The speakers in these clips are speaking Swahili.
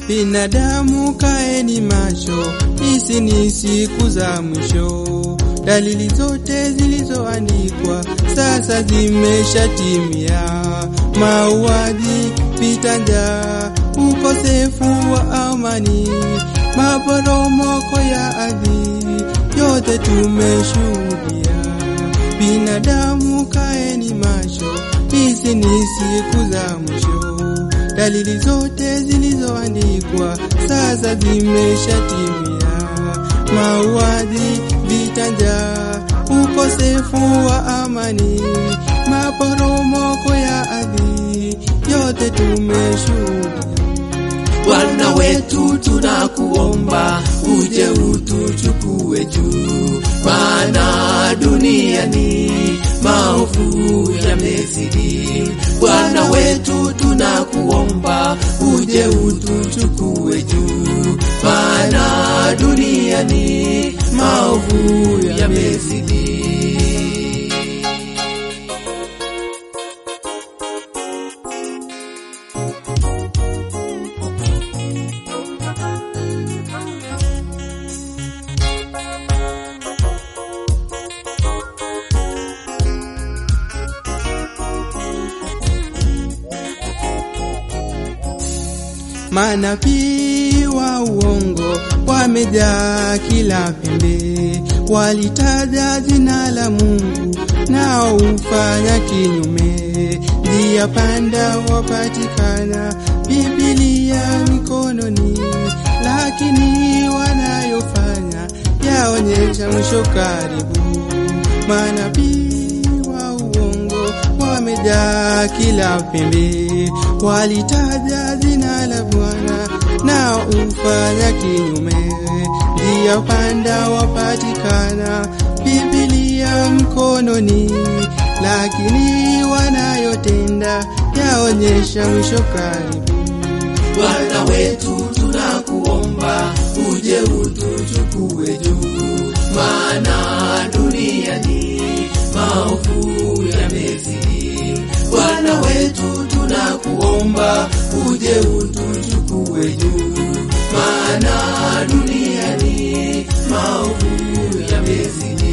Binadamu kaeni macho, hizi ni siku za mwisho. Dalili zote zilizoandikwa sasa zimeshatimia: mauaji, vita, njaa, ukosefu wa amani, maporomoko ya ardhi, yote tumeshuhudia. Binadamu kaeni macho, hizi ni siku za mwisho. Dalili zote zilizoandikwa sasa zimeshatimia: mauaji, vita, njaa, ukosefu wa amani, maporomoko ya ardhi, yote tumeshuhudia. Bwana wetu tunakuomba uje utuchukue juu, maana duniani maovu yamezidi. Bwana wetu tunakuomba uje utuchukue juu, maana duniani maovu yamezidi. Manabii wa uongo wamejaa kila pembe, walitaja jina la Mungu nao hufanya kinyume. Njia panda wapatikana, Biblia mikononi, lakini wanayofanya yaonyesha mwisho karibu. Manabii wa uongo wamejaa kila pembe, walitaja jina la Bwana nao hufanya kinyume. Njia panda wapatikana, Biblia mkononi, lakini wanayotenda yaonyesha mwisho karibu. Bwana wetu tunakuomba uje utuchukue juu, maana duniani maovu yamezidi. Bwana wetu tunakuomba uje utuchukue juu, maana duniani maovu yamezidi.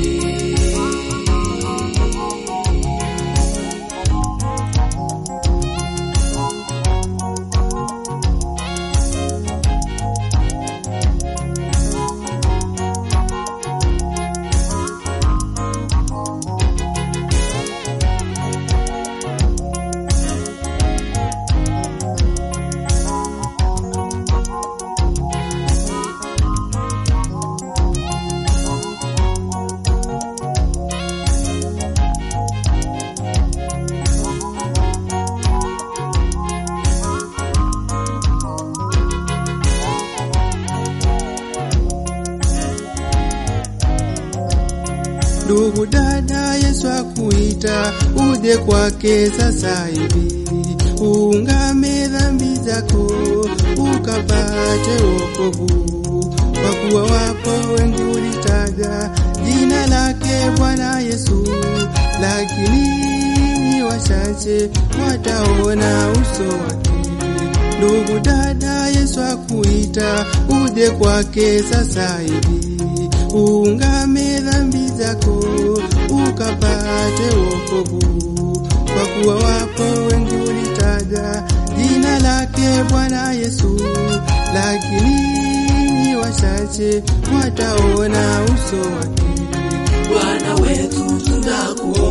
Ndugu dada, Yesu akuita uje kwake sasa hivi, uungame dhambi zako ukapate wokovu, kwa kuwa wapo wengi ulitaja jina lake Bwana Yesu, lakini ni wachache wataona uso wake. Ndugu dada, Yesu akuita uje kwake sasa hivi, uungame dhambi zako ukapate wokovu, kwa kuwa wapo wengi ulitaja jina lake Bwana Yesu, lakini ni wachache wataona uso wake. Bwana wetu tunakuomba